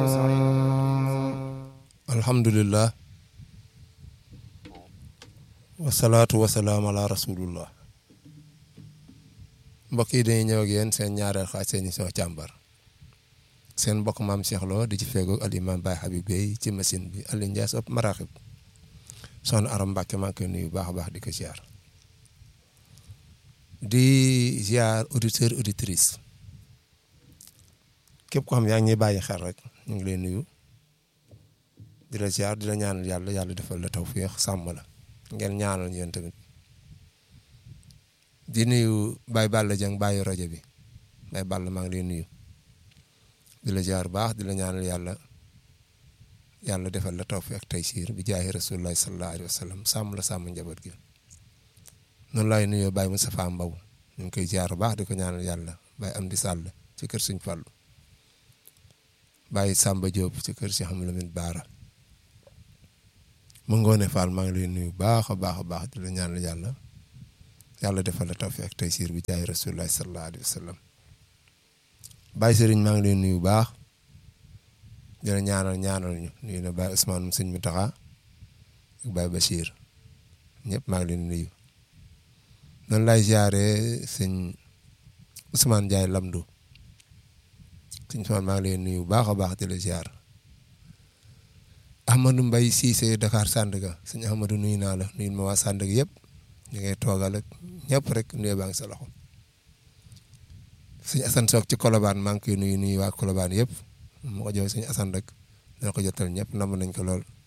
alhamdulillah wasalaatu wasalaam ala rasulullah mbokk yi dañuy ñëw ak yéen seen ñaareel xaaj seen émission càmbar seen mbokk maam Cheikh Lo di ci feegoog al imam Baye Habib Bey ci machine bi Aliou Ndiaye sopp maraxib soxna Aram Mbàkke maa ngi koy nuyu baax a baax di ko ziar di ziar auditeur auditrice képp ko xam yaa ngi ñuy bàyyi xel rek ñu ngi lay nuyu di la ziar di la ñaanal yàlla yàlla defal la tawfiix sàmm la ngeen ñaanal ñu yéen tamit di nuyu Baye Balla Dieng bàyyi rajo bi Baye Balla maa ngi lay nuyu di la ziar baax di la ñaanal yàlla yàlla defal la tawfiix ak taysiir bi jaahi rasulullahi sallallahu alayhi wa sallam sàmm la sàmm njaboot gi noonu laay nuyoo Baye Moustapha Mbaw ñu ngi koy ziar baax di ko ñaanal yàlla Baye Amdi Sall ci kër Sëñ Fallu Baye Samba Diop ci kër Cheikh Amadou Lamine Baara mu ngoone Fall maa ngi lay nuyu baax a baax a baax di la ñaanal yàlla yàlla defal la tawfiq ak taysiir bi jaay rasulullah sallallahu alayhi wa sallam Baye Serigne maa ngi lay nuyu baax di la ñaanal ñaanal ñu nuyu na Baye Ousmane sëñ Mountakha ak Baye Bachir ñëpp maa ngi leen nuyu noonu lay ziare sëñ Ousmane Ndiaye Lamdo sëñ Ousmane maa ngi leen nuyu baax a baax di la ziar. Ahmadou Mbaye Cissé Dakar Sandaga sëñ Ahmadou nuyu naa la nuyu ma waa Sandaga yëpp ñu ngay toogal ak ñëpp rek nuyu baa ngi sa loxo sëñ Assane Sock ci Colobane maa ngi koy nuyu nuyu waa Colobane yëpp mu ko jox sëñ Assane rek dina ko jotal ñëpp nam nañ ko lool